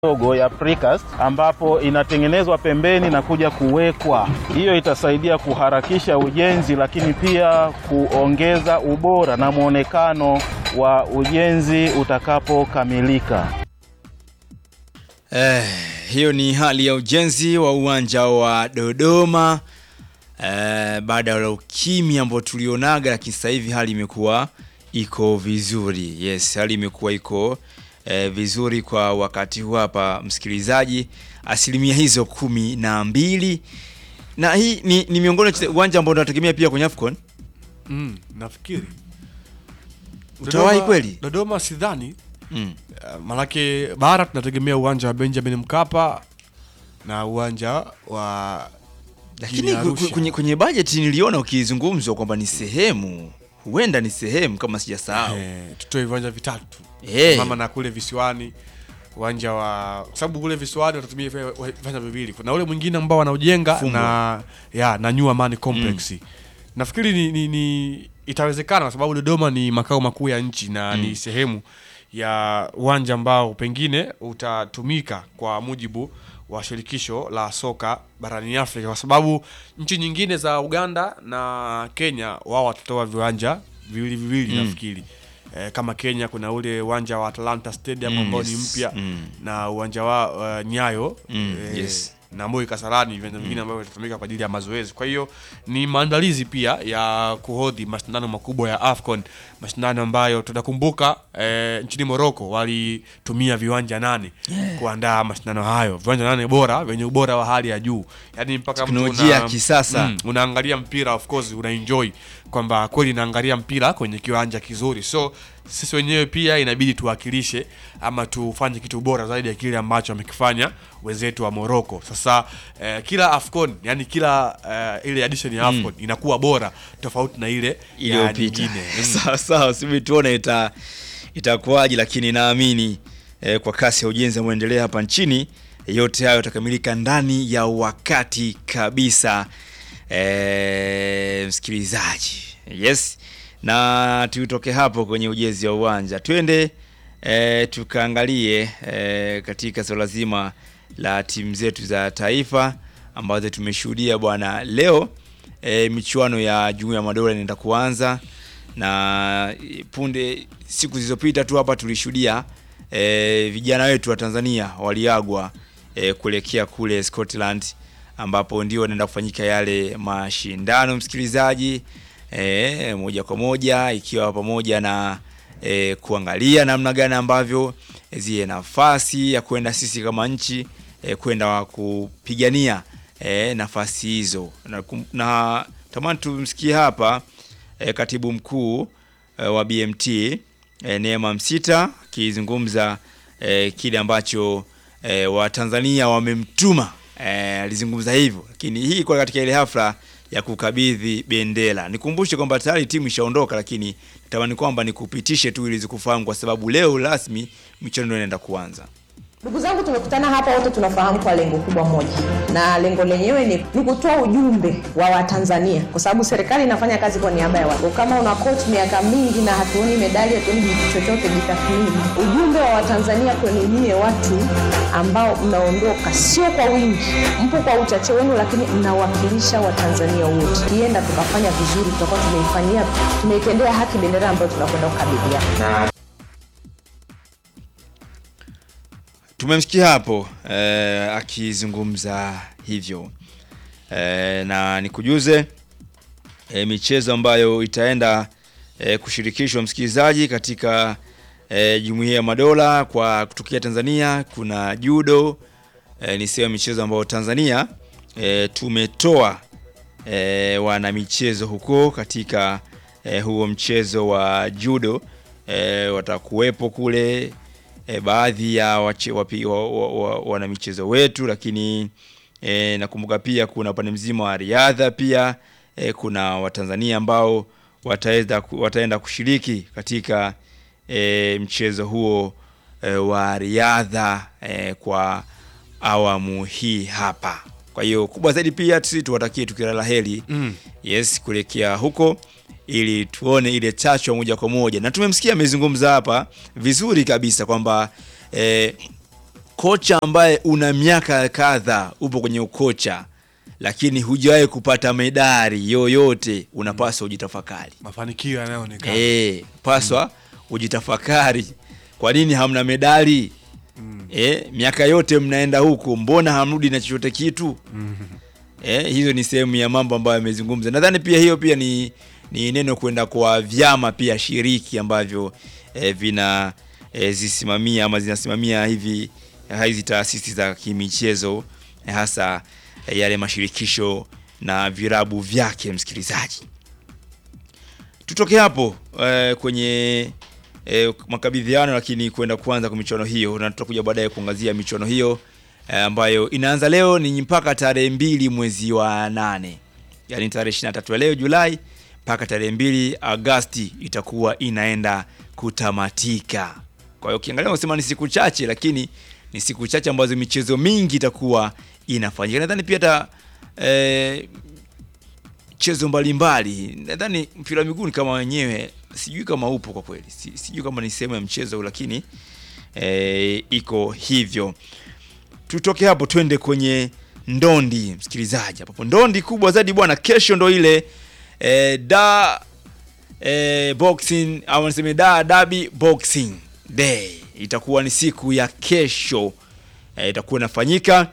dogo ya precast ambapo inatengenezwa pembeni na kuja kuwekwa. Hiyo itasaidia kuharakisha ujenzi, lakini pia kuongeza ubora na mwonekano wa ujenzi utakapokamilika. Eh, hiyo ni hali ya ujenzi wa uwanja wa Dodoma eh, baada ya ukimya ambao tulionaga, lakini sasa hivi hali imekuwa iko vizuri. Yes, hali imekuwa iko eh, vizuri kwa wakati huu hapa, msikilizaji, asilimia hizo kumi na mbili na hii ni, ni miongoni mwa uwanja ambao tunategemea pia kwenye AFCON. Mm, nafikiri Utawahi Dodoma- kweli? Dodoma sidhani Mm. Uh, manake bara tunategemea uwanja wa Benjamin Mkapa na uwanja wa Lakini jijini ku- ku- Arusha. kwenye, kwenye bajeti niliona ukizungumzwa kwamba ni sehemu, huenda ni sehemu kama sijasahau. Eh, tutoe viwanja vitatu Eh. mama na kule visiwani uwanja wa kwa sababu kule visiwani watatumia vi- viwanja viwili kuna ule mwingine ambao wanaujenga Fumbo. na ya na New Amani Complex nafikiri ni, ni, ni itawezekana kwa sababu Dodoma ni makao makuu ya nchi na ni sehemu ya uwanja ambao pengine utatumika kwa mujibu wa shirikisho la soka barani Afrika kwa sababu nchi nyingine za Uganda na Kenya wao watatoa viwanja viwili viwili nafikiri eh, kama Kenya kuna ule uwanja wa Atlanta Stadium Mm, ambao ni yes. mpya Mm. na uwanja wa uh, Nyayo Mm, yes. na Moi Kasarani viwanja vingine ambavyo vitatumika kwa ajili ya mazoezi. Kwa hiyo ni maandalizi pia ya kuhodhi mashindano makubwa ya AFCON, mashindano ambayo tunakumbuka eh, nchini Morocco walitumia viwanja nane kuandaa mashindano hayo, viwanja nane bora vyenye ubora wa hali ya juu, yaani mpaka mtu Teknolojia una- ya kisasa. Mm, unaangalia mpira of course una enjoy kwamba kweli naangalia mpira kwenye kiwanja kizuri so sisi wenyewe pia inabidi tuwakilishe ama tufanye kitu bora zaidi ya kile ambacho wamekifanya wenzetu wa Morocco. Sasa eh, kila AFCON yani kila eh, ile edition ya AFCON inakuwa bora tofauti na ile ya iliyopita. nyingine. Mm. Sawa sawa, subiri tuone ita itakuwaje, lakini naamini eh, kwa kasi ya ujenzi unaoendelea hapa nchini yote hayo yatakamilika ndani ya wakati kabisa. Eh, msikilizaji, yes, na tutoke hapo kwenye ujenzi wa uwanja twende eh, tukaangalie eh, katika swala zima la timu zetu za taifa ambazo tumeshuhudia bwana leo e, michuano ya Jumuiya ya Madola inaenda kuanza na e, punde siku zilizopita tu hapa tulishuhudia e, vijana wetu wa Tanzania waliagwa e, kuelekea kule Scotland ambapo ndio wanaenda kufanyika yale mashindano msikilizaji, e, moja kwa moja ikiwa pamoja na e, kuangalia namna gani ambavyo zile nafasi ya kwenda sisi kama nchi e, kwenda kupigania e, nafasi hizo na, kum- na tamani tumsikie hapa e, katibu mkuu e, wa BMT e, Neema Msita akizungumza e, kile ambacho e, Watanzania wamemtuma e, alizungumza hivyo, lakini hii kwa katika ile hafla ya kukabidhi bendera. Nikumbushe kwamba tayari timu ishaondoka, lakini natamani kwamba nikupitishe tu ili zikufahamu, kwa sababu leo rasmi michuano ndio inaenda kuanza. Ndugu zangu, tumekutana hapa wote tunafahamu kwa lengo kubwa moja, na lengo lenyewe ni, ni kutoa ujumbe wa Watanzania, kwa sababu serikali inafanya kazi kwa niaba ya watu. Kama una coach miaka mingi na hatuoni medali, hatuoni kitu chochote, jitathmini. Ujumbe wa Watanzania kwenu nyie watu ambao mnaondoka, sio kwa wingi, mpo kwa uchache wenu, lakini mnawakilisha Watanzania wote. Kienda tukafanya vizuri, tutakuwa tumeifanyia tumeitendea haki bendera ambayo tunakwenda kukabidhiana. Tumemsikia hapo eh, akizungumza hivyo eh, na nikujuze eh, michezo ambayo itaenda eh, kushirikishwa msikilizaji katika eh, Jumuiya ya Madola kwa kutokea Tanzania. Kuna judo eh, ni sehemu ya michezo ambayo Tanzania eh, tumetoa eh, wana michezo huko katika eh, huo mchezo wa judo eh, watakuwepo kule eh, baadhi ya wache, wapi, wa, wa, wa, wana michezo wetu, lakini eh, nakumbuka pia kuna upande mzima wa riadha pia eh, kuna Watanzania ambao wataenda, wataenda kushiriki katika eh, mchezo huo eh, wa riadha eh, kwa awamu hii hapa. Kwa hiyo kubwa zaidi pia sisi tuwatakie tukio la heri mm. yes kuelekea huko ili tuone ile chachu ya moja kwa moja, na tumemsikia amezungumza hapa vizuri kabisa kwamba eh, kocha ambaye una miaka kadha upo kwenye ukocha lakini hujawahi kupata medali yoyote unapaswa ujitafakari mafanikio yanayoonekana Eh, paswa ujitafakari kwa nini hamna medali Eh, miaka yote mnaenda huku mbona hamrudi na chochote kitu Eh, hizo ni sehemu ya mambo ambayo yamezungumza nadhani pia hiyo pia ni, ni neno kwenda kwa vyama pia shiriki ambavyo eh, vina eh, zisimamia ama zinasimamia hivi eh, hizi taasisi za kimichezo eh, hasa eh, yale mashirikisho na virabu vyake msikilizaji tutoke hapo eh, kwenye eh, makabidhiano lakini kwenda kuanza kwa michuano hiyo na tutakuja baadaye kuangazia michuano hiyo eh, ambayo inaanza leo ni mpaka tarehe mbili mwezi wa nane yaani tarehe 23 ya leo Julai mpaka tarehe mbili Agasti itakuwa inaenda kutamatika. Kwa hiyo ukiangalia unasema ni siku chache, lakini ni siku chache ambazo michezo mingi itakuwa inafanyika. Nadhani pia hata eh, michezo mbalimbali. Nadhani mpira wa miguu ni kama wenyewe, sijui kama upo kwa kweli, Si- sijui kama ni sehemu ya mchezo, lakini e, iko hivyo. Tutoke hapo twende kwenye ndondi, msikilizaji. Hapo ndondi kubwa zaidi bwana, kesho ndo ile e, da e, boxing au niseme da dabi boxing day itakuwa ni siku ya kesho e, itakuwa inafanyika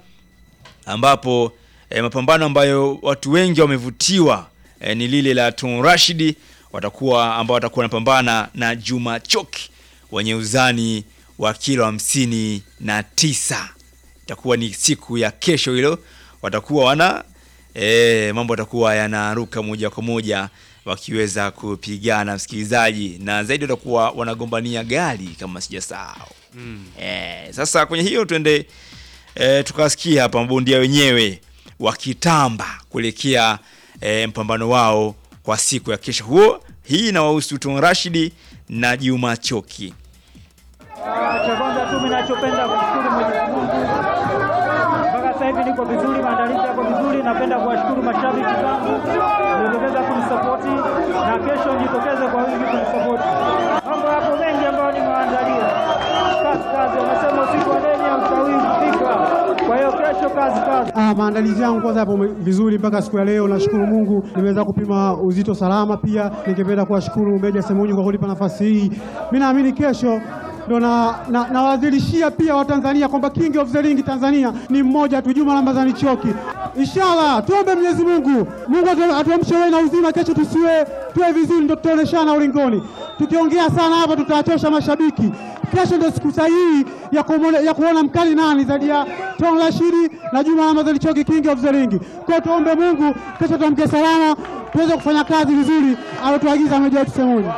ambapo e, mapambano ambayo watu wengi wamevutiwa e, ni lile la Tun Rashidi watakuwa ambao watakuwa wanapambana na Juma Choki wenye uzani wa kilo hamsini na tisa. Itakuwa ni siku ya kesho hilo, watakuwa wana e, mambo yatakuwa yanaruka moja kwa moja wakiweza kupigana msikilizaji, na zaidi watakuwa wanagombania gari kama sijasahau. Eh, sasa kwenye hiyo twende e, tukasikia hapa mabondia wenyewe wakitamba kuelekea e, mpambano wao kwa siku ya kesho huo. Hii inawahusu Tun Rashidi na Juma Choki. Ah, Cha kwanza tu mimi nachopenda kumshukuru Mwenyezi Mungu, mpaka sasa hivi niko vizuri, maandalizi yako vizuri. Napenda kuwashukuru mashabiki zangu waliojitokeza kunisapoti, na kesho nijitokeze kwa wingi kunisapoti. Mambo yapo mengi ambayo nimewaandalia, kazi kazi, wamesema usiku wa deni haustahili kufika. Kwa hiyo kesho kazi kazi. Ah, maandalizi yangu kwanza yapo vizuri mpaka siku ya leo. Nashukuru Mungu nimeweza kupima uzito salama. Pia ningependa kuwashukuru Meja Semunyu kwa kunipa nafasi hii. Mimi naamini kesho ndo na, na, nawadhirishia pia Watanzania kwamba King of the Ring Tanzania ni mmoja tu, Juma Ramadhani Choki. Inshallah tuombe Mwenyezi Mungu, Mungu atu- atuamshe wewe na uzima, kesho tusiwe tuwe vizuri, ndo tutaoneshana ulingoni. Tukiongea sana hapa tutawachosha mashabiki. Kesho ndio siku sahihi ya, kumone, ya kuona mkali nani zaidi ya Tom Rashidi na Juma Ramadhani Choki, King of the Ring. Kwa hiyo tuombe Mungu kesho tuamke salama, tuweze kufanya kazi vizuri alotuagiza Meja wetu Semunyu.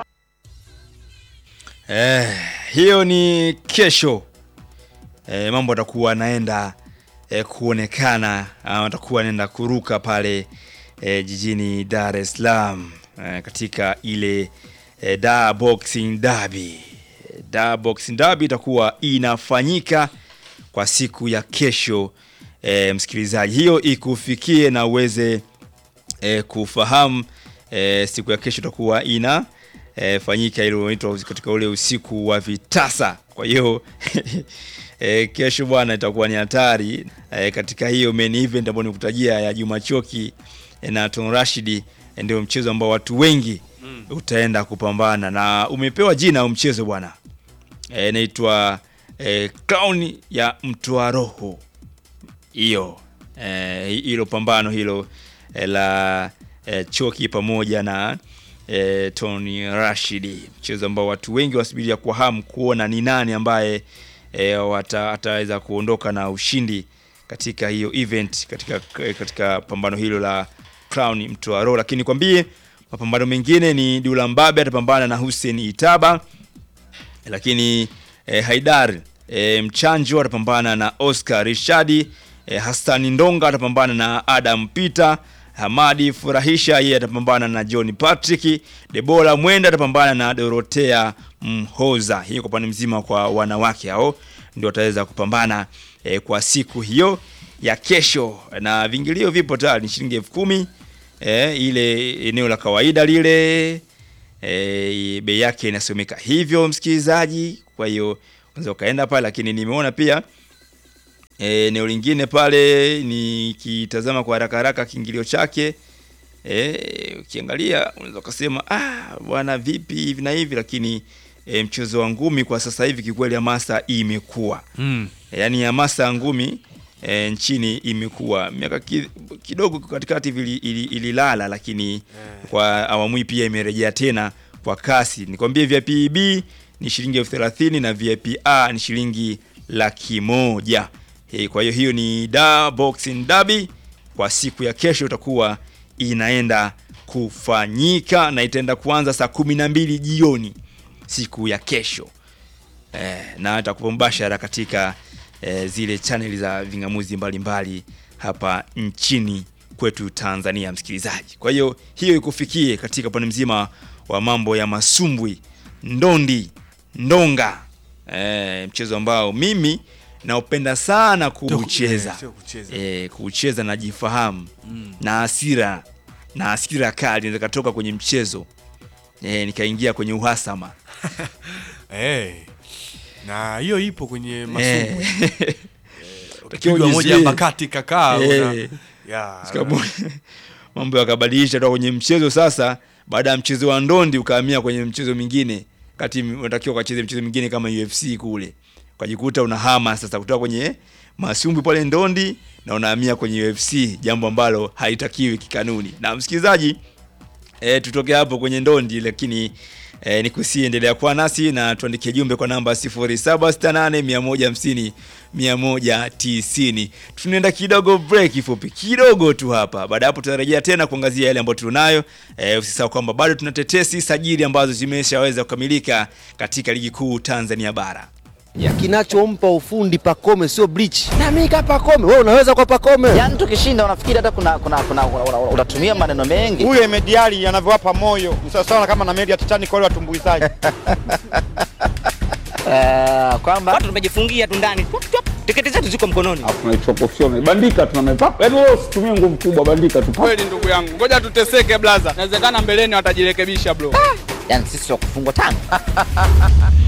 Eh, hiyo ni kesho. Eh, mambo atakuwa anaenda eh, kuonekana ama atakuwa anaenda kuruka pale eh, jijini Dar es Salaam eh, katika ile eh, Dar Boxing Derby. Eh, Dar Boxing Derby itakuwa inafanyika kwa siku ya kesho eh, msikilizaji, hiyo ikufikie na uweze e, kufahamu e, siku ya kesho itakuwa ina e, fanyika ile inaitwa katika ule usiku wa vitasa. Kwa hiyo e, kesho bwana itakuwa ni hatari e, katika hiyo main event ambayo nikutajia ya Juma Choki e, na Ton Rashidi e, ndio mchezo ambao watu wengi utaenda kupambana na umepewa jina huu mchezo bwana e, inaitwa e, Crown ya Mtoa Roho hiyo eh, hilo pambano hilo eh, la eh, Choki pamoja na eh, Tony Rashidi, mchezo ambao watu wengi wasubiria kwa hamu kuona ni nani ambaye eh, wata- ataweza kuondoka na ushindi katika hiyo event katika, katika pambano hilo la Crown Mtoa Roho. Lakini nikwambie mapambano mengine ni Dula Mbabe atapambana na Hussein Itaba lakini eh, Haidar eh, Mchanjo atapambana na Oscar Rishadi eh, Hassan Ndonga atapambana na Adam Peter Hamadi Furahisha yeye atapambana na John Patrick Debora Mwenda atapambana na Dorotea Mhoza hiyo kwa upande mzima kwa wanawake hao ndio wataweza kupambana eh, kwa siku hiyo ya kesho na vingilio vipo tayari ni shilingi elfu kumi eh, ile eneo la kawaida lile e, bei yake inasomeka hivyo msikilizaji. Kwa hiyo unaweza ukaenda pale, lakini nimeona pia Eh, eneo lingine pale nikitazama kwa haraka haraka kiingilio chake eh, ukiangalia unaweza ukasema ah, bwana vipi hivi na hivi, lakini eh, mchezo wa ngumi kwa sasa hivi kikweli hamasa imekuwa Mm. yaani hamasa ya ngumi e, nchini imekuwa miaka ki, kidogo katikati hivi ili- ili- ililala, lakini kwa awamu hii pia imerejea tena kwa kasi. Nikwambie VIP B ni shilingi elfu thelathini na VIP A ni shilingi laki moja. E, kwa hiyo hiyo ni da boxing derby kwa siku ya kesho itakuwa inaenda kufanyika na itaenda kuanza saa kumi na mbili jioni siku ya kesho eh, na atakupa mbashara katika eh, zile chaneli za vingamuzi mbalimbali hapa nchini kwetu Tanzania, msikilizaji. Kwa hiyo hiyo ikufikie katika upande mzima wa mambo ya masumbwi, ndondi, ndonga, eh, mchezo ambao mimi naupenda sana kuucheza sio kucheza. eh, kuucheza najifahamu na hasira na hasira kali inaweza katoka kwenye mchezo eh, nikaingia kwenye uhasama Eh. Na hiyo ipo kwenye masumbwi. Eh. Ukipigwa moja ujizuie. hapa kati kakaa una- Eh. ya. Sikamu- mambo yakabadilisha toka kwenye mchezo sasa, baada ya mchezo wa ndondi ukahamia kwenye mchezo mwingine, kati unatakiwa ukacheze mchezo mwingine kama UFC kule, ukajikuta unahama sasa kutoka kwenye masumbwi pale ndondi na unahamia kwenye UFC, jambo ambalo haitakiwi kikanuni. Na msikilizaji, e, tutoke hapo kwenye ndondi, lakini e, nikusie endelea kuwa nasi na tuandikie jumbe kwa namba 0768 150 190. Tunaenda kidogo break fupi kidogo tu hapa. Baada ya hapo tutarejea tena kuangazia yale ambayo tunayo. E, usisahau kwamba bado tuna tetesi sajili ambazo zimeshaweza kukamilika katika ligi kuu Tanzania bara. ya kinachompa ufundi Pakome sio bleach. Na mimi kama Pakome, wewe unaweza kwa Pakome. Yaani tukishinda unafikiri hata kuna kuna kuna una- una- unatumia maneno mengi. huyo Emediali anavyowapa moyo ni sawasawa kama na meli ya Titanic wale watumbuizaji. Eh, kwamba watu tumejifungia tu ndani Tup, tup, tiketi zetu ziko mkononi Alafu tunaichukua professional. Bandika tu na mepapa. Yaani wewe usitumie nguvu kubwa, bandika tu. Kweli ndugu yangu, ngoja tuteseke blaza, inawezekana mbeleni watajirekebisha bro. yani sisi wa kufungwa tano.